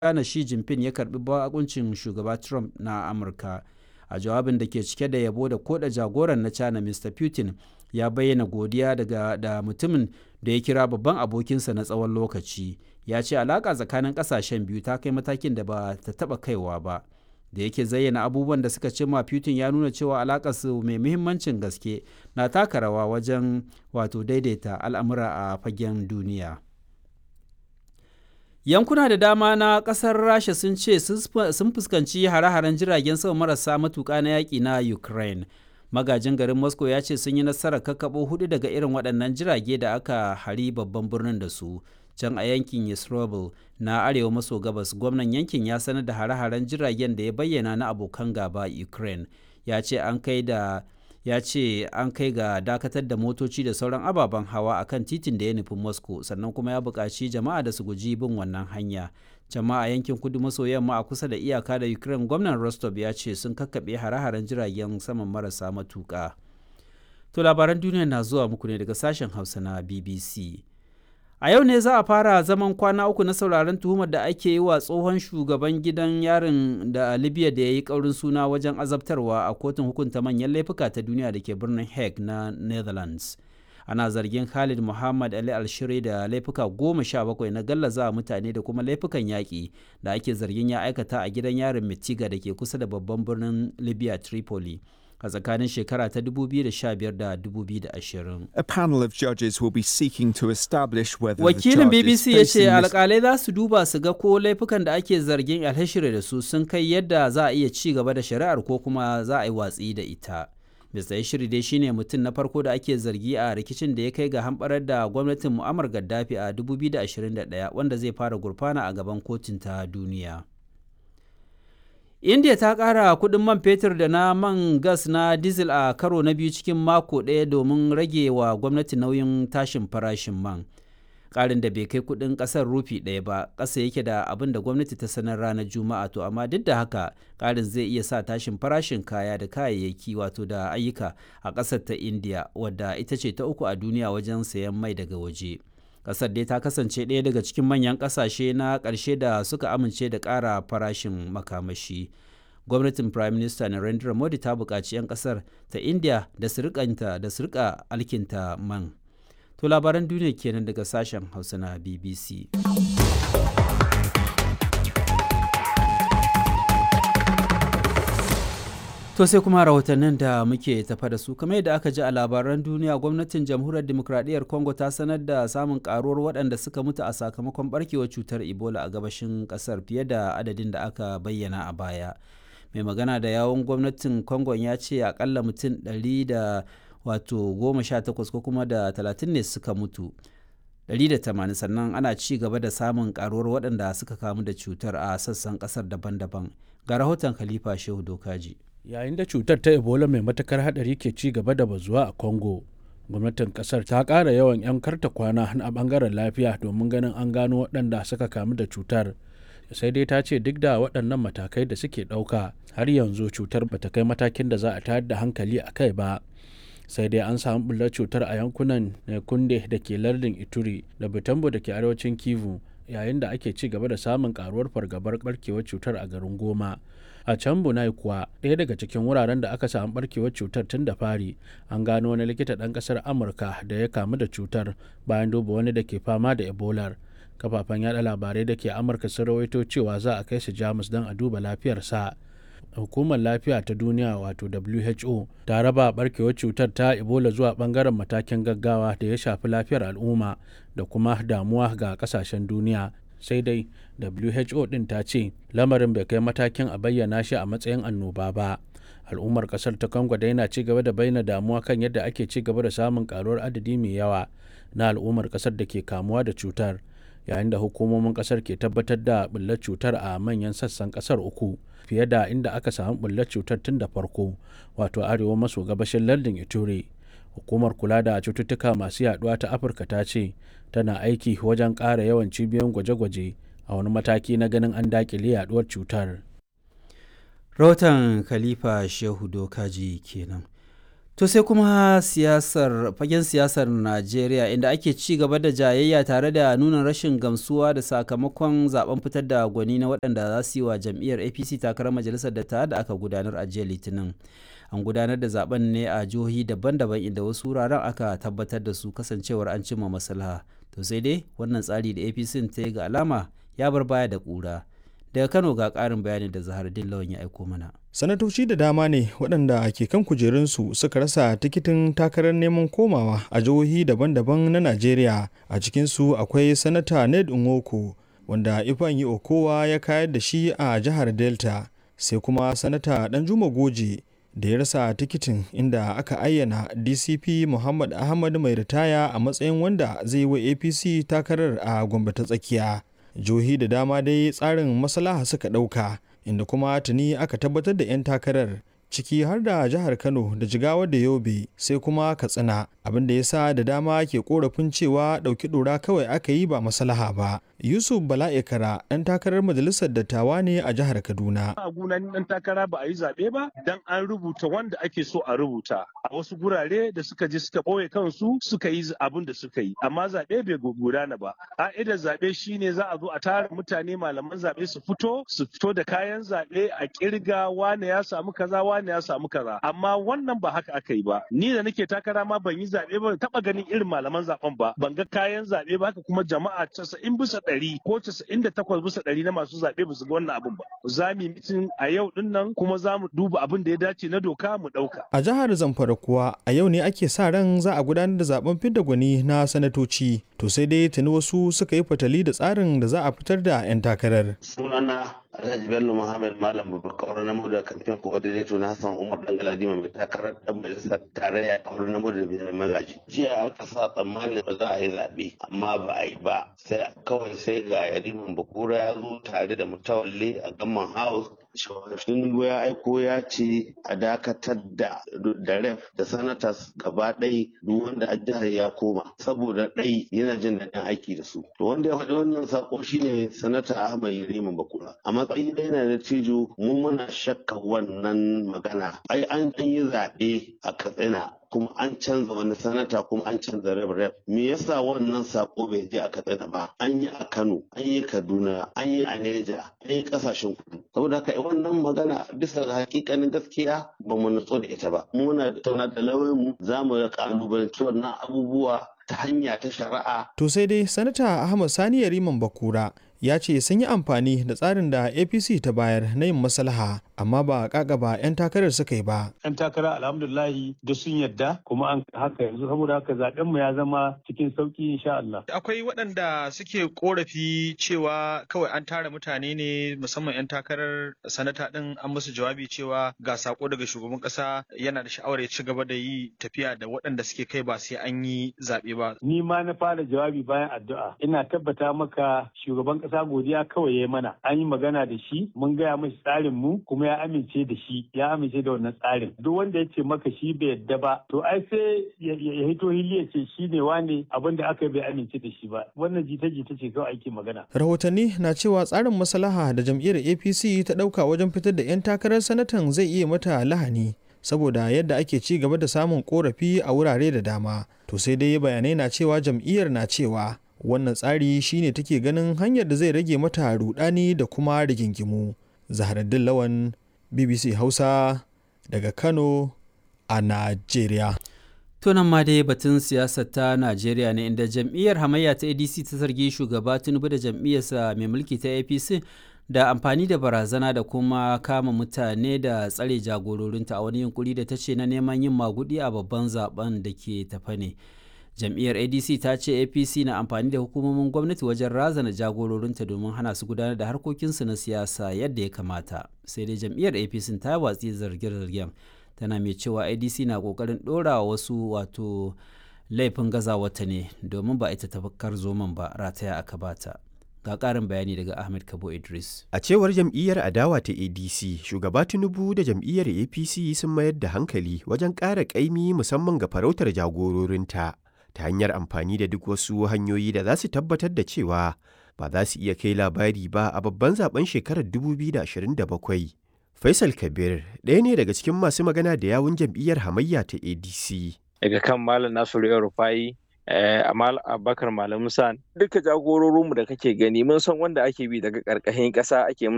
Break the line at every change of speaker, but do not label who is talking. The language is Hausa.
China Xi Jinping ya karbi bakuncin shugaba Trump na Amurka. A jawabin da ke cike da yabo da koda jagoran na China Mr. Putin ya bayyana godiya daga da mutumin da ya kira babban abokinsa na tsawon lokaci. Ya ce alaƙa tsakanin ƙasashen biyu ta kai matakin da ba ta taɓa kaiwa ba. Da yake zayyana abubuwan da suka cimma Putin ya nuna cewa alaƙarsu mai muhimmancin gaske na taka rawa wajen wato daidaita al'amura a fagen duniya. Yankuna da dama na ƙasar Rasha sun ce sun fuskanci hare-haren jiragen sama marasa matuƙa na yaƙi na Ukraine. Magajin garin Moscow ya ce sun yi nasarar kakkaɓo hudu daga irin waɗannan jirage da aka hari babban birnin da su. Can a yankin Yisrovel na arewa maso gabas, gwamnan yankin ya sanar da hare-haren jiragen da ya bayyana na abokan gaba Ukraine. Ya ce an kai da ya ce an kai ga dakatar da motoci da sauran ababen hawa a kan titin da ya nufi moscow sannan kuma ya buƙaci jama'a da su guji bin wannan hanya jama'a yankin kudu maso yamma a kusa da iyaka da ukraine gwamnan rostov ya ce sun kakkaɓe hare-haren jiragen saman marasa matuƙa to labaran duniya na zuwa muku ne daga sashen hausa na bbc a yau ne za a fara zaman kwana uku na sauraron tuhumar da ake yi wa tsohon shugaban gidan yarin da libya da ya yi kaurin suna wajen azabtarwa a kotun hukunta manyan laifuka ta duniya da ke birnin hague na netherlands ana zargin khalid muhammad ali alshiri da laifuka goma sha bakwai na gallaza mutane da kuma laifukan yaƙi da ake zargin ya aikata a gidan yarin mitiga da ke kusa da babban birnin libya tripoli a tsakanin shekara ta 2015 da 2020.
A panel of judges will be seeking to establish whether
Wakilin BBC ya ce alkalai za su duba su ga ko laifukan da ake zargin alhashire da su sun kai yadda za a iya ci gaba da shari'ar ko kuma za a yi watsi da ita. Mr. Yashiri dai shine mutum na farko da ake zargi a rikicin da ya kai ga hamɓarar da gwamnatin Muammar Gaddafi a 2021 wanda zai fara gurfana a gaban kotun ta duniya. india ta ƙara kuɗin man fetur da na man gas na diesel a karo na biyu cikin mako ɗaya domin rage wa gwamnati nauyin tashin farashin man ƙarin da bai kai kuɗin ƙasar rufi ɗaya ba ƙasa yake da abin da gwamnati ta sanar ranar juma'a to amma duk da haka ƙarin zai iya sa tashin farashin kaya da kayayyaki wato da ayyuka a ƙasar ta india wadda ita ce ta uku a duniya wajen sayan mai daga waje. kasar dai ta kasance ɗaya daga cikin manyan ƙasashe na ƙarshe da suka amince da ƙara farashin makamashi gwamnatin prime minister narendra modi ta buƙaci 'yan ƙasar ta india da su da su rika alkinta man to labaran duniya kenan daga sashen hausa na bbc To sai kuma rahotannin da muke tafa da su kamar yadda aka ji a labaran duniya gwamnatin jamhuriyar demokradiyyar Congo ta sanar da samun karuwar waɗanda suka mutu a sakamakon barkewar cutar Ebola a gabashin ƙasar fiye da adadin da aka bayyana a baya. Mai magana da yawon gwamnatin Congo ya ce akalla mutum ɗari da wato goma sha takwas ko kuma da talatin ne suka mutu. 180 sannan ana ci gaba da samun karuwar waɗanda suka kamu da cutar a sassan ƙasar daban-daban ga rahoton khalifa shehu dokaji
yayin da cutar ta ebola mai matakar hadari ke ci gaba da bazuwa a congo gwamnatin kasar ta ƙara yawan 'yan karta kwana a bangaren lafiya domin ganin an gano waɗanda suka kamu da cutar sai dai ta ce duk da waɗannan matakai da suke ɗauka har yanzu cutar bata kai matakin da za a tayar da hankali a kai ba sai dai an samu bullar cutar a yankunan kunde da ke lardin ituri da butambo da ke arewacin kivu yayin da ake ci gaba da samun karuwar fargabar barkewar cutar a garin goma a can bunai kuwa ɗaya daga cikin wuraren da aka samu barkewar cutar tun da fari an gano wani likita ɗan ƙasar amurka da ya kamu da cutar bayan duba wani da ke fama da ebola kafafen yada labarai da ke amurka sun rawaito cewa za a kai su jamus don a duba lafiyarsa hukumar lafiya ta duniya wato who ta raba barkewar cutar ta ebola zuwa bangaren matakin gaggawa da ya shafi lafiyar al'umma da kuma damuwa ga kasashen duniya sai dai who din ta ce lamarin bai kai matakin a bayyana shi a matsayin annoba ba al'ummar kasar ta congo da yana ci gaba da bayyana damuwa kan yadda ake ci gaba da samun karuwar adadi mai yawa na al'ummar kasar da ke kamuwa da cutar yayin da hukumomin kasar ke tabbatar da bullar cutar a manyan sassan kasar uku fiye da inda aka samu bullar cutar tun da farko wato arewa maso gabashin lardin ituri hukumar kula da cututtuka masu yaduwa ta afirka ta ce tana aiki wajen ƙara yawan cibiyoyin gwaje-gwaje a wani mataki na ganin an dakile yaduwar cutar
rahoton khalifa shehu dokaji kenan To sai kuma siyasar fagen siyasar Najeriya inda ake ci gaba da jayayya tare da nuna rashin gamsuwa da sakamakon zaben fitar da gwani na waɗanda za su yi wa jam'iyyar APC takarar majalisar da da aka gudanar a jiya Litinin. An gudanar da zaben ne a jihohi daban-daban inda wasu wuraren aka tabbatar da su kasancewar an cimma maslaha. To sai dai wannan tsari da APC ta yi ga alama ya bar baya da ƙura. Daga Kano ga ƙarin bayani da Zahar Dillawan ya aiko mana.
sanatoci da dama ne waɗanda ke kan kujerunsu suka rasa tikitin takarar neman komawa a jihohi daban-daban na najeriya a cikinsu akwai sanata ned nwoko wanda ifeanyi okowa ya kayar da shi a jihar delta sai kuma sanata danjuma goje da ya rasa tikitin inda aka ayyana dcp muhammad ahmad mai ritaya a matsayin wanda zai wa apc takarar a gombe ta tsakiya jihohi da dama dai tsarin maslaha suka ɗauka inda kuma tuni aka tabbatar da 'yan takarar ciki har da jihar kano da jigawa da yobe sai kuma katsina abin da ya sa da dama ke korafin cewa ɗauki ɗora kawai aka yi ba maslaha ba yusuf bala'ikara ɗan takarar majalisar dattawa ne a jihar kaduna
a gunan ɗan takara ba a yi zaɓe ba dan an rubuta wanda ake so a rubuta a wasu gurare da suka je suka ɓoye kansu suka yi abin da suka yi amma zaɓe bai gudana ba ƙa'idar zaɓe shine za a zo a tara mutane malaman zaɓe su fito su fito da kayan zaɓe a ƙirga wane ya samu kaza wane ya samu kaza amma wannan ba haka aka yi ba ni da nake takara ma ban yi zaɓe ba taɓa ganin irin malaman zaɓen ba ban ga kayan zaɓe ba haka kuma jama'a casa'in bisa ɗari ko casa'in da takwas bisa ɗari na masu zaɓe ba su ga wannan abin ba za mu yi mitin a yau ɗin nan kuma za mu duba abin da ya dace na doka mu ɗauka.
a jihar zamfara kuwa a yau ne ake sa ran za a gudanar da zaben fidda gwani na sanatoci to sai dai tuni wasu suka yi fatali da tsarin da za a fitar da 'yan takarar.
sunana Alhaji Bello Muhammad Malam Babakar na da kamfen coordinator na Hassan Umar Dangaladima mai takarar dan majalisar tarayya kawar na da mai magaji. Jiya aka sa tsammanin ba za a yi zaɓe amma ba a yi ba sai kawai sai ga Yariman Bakura ya zo tare da mutawalle a Gamman House Tinubu ya aiko ya ce a dakatar da da ref da sanatas gaba ɗai duk wanda a jihar ya koma saboda ɗai yana jin daɗin aiki da su. To wanda ya faɗi wannan sako shine sanata Ahmad Yariman Bakura. A matsayin da yana da tijo mun muna shakka wannan magana. Ai an yi zaɓe a Katsina kuma an canza wani sanata kuma an canza rep rep me yasa wannan sako bai je a katsina ba an yi a kano an yi kaduna an yi a neja an yi kasashen kudu saboda haka wannan magana bisa ga hakikanin gaskiya ba mu nutso da ita ba muna tauna da lauyan mu za mu ga kalubalanci wannan abubuwa ta hanya ta shari'a
to sai dai sanata ahmad sani yariman bakura ya ce sun yi amfani da tsarin da apc ta bayar na yin maslaha amma ba ba 'yan takarar suka yi ba.
'yan takara alhamdulahi da sun yadda kuma an haka yanzu saboda haka zaben mu ya zama cikin sauki insha Allah.
Akwai waɗanda suke korafi cewa kawai an tara mutane ne musamman 'yan takarar sanata ɗin an musu jawabi cewa ga sako daga shugaban ƙasa yana da sha'awar ya ci gaba da yi tafiya da waɗanda suke kai ba sai an yi zaɓe ba.
Ni ma na fara jawabi bayan addu'a ina tabbata maka shugaban ƙasa godiya kawai ya mana an yi magana da shi mun gaya mashi tsarin mu kuma ya amince da shi ya amince da wannan tsarin duk wanda ya ce maka shi bai yadda ba to ai sai ya hito hili ya ce shi ne wane abin da aka bai amince da shi ba wannan jita-jita ce kawai ake magana
rahotanni na cewa tsarin maslaha da jam'iyyar apc ta ɗauka wajen fitar da 'yan takarar sanatan zai iya mata lahani saboda yadda ake ci gaba da samun korafi a wurare da dama to sai dai bayanai na cewa jam'iyyar na cewa wannan tsari shine take ganin hanyar da zai rage mata rudani da kuma rigingimu zaharaddin lawan bbc hausa daga kano a najeriya
tunan ma dai batun siyasar ta najeriya ne inda jam'iyyar hamayya ta adc ta zargi shugaba tinubu da jam'iyyarsa mai mulki ta apc da amfani da barazana da kuma kama mutane da tsare jagororinta a wani yunkuri da ta ce na neman yin magudi a babban zaben da ke tafa ne jam'iyyar adc ta ce apc na amfani da hukumomin gwamnati wajen razana jagororinta domin hana su gudanar da harkokinsu na siyasa yadda ya kamata sai dai jam'iyyar apc ta watsi zarge-zargen tana mai cewa adc na kokarin dora wasu wato laifin gazawata ne domin ba ita tafakkar zoman ba rataya aka bata ga ƙarin bayani daga ahmed kabo idris
a cewar jam'iyyar adawa ta adc shugaba tinubu da jam'iyyar apc sun mayar da hankali wajen ƙara ƙaimi musamman ga farautar jagororinta ta hanyar amfani da duk wasu hanyoyi da za su tabbatar da cewa ba za su iya kai labari ba a babban zaben shekarar 2027 Faisal Kabir ɗaya ne daga cikin masu magana da yawun jam'iyyar hamayya ta ADC.
Daga kan Malam Nasiru El Rufai Amal Abubakar Malam Musa duka jagororinmu da kake gani mun san wanda ake bi daga ƙarƙashin ƙasa ake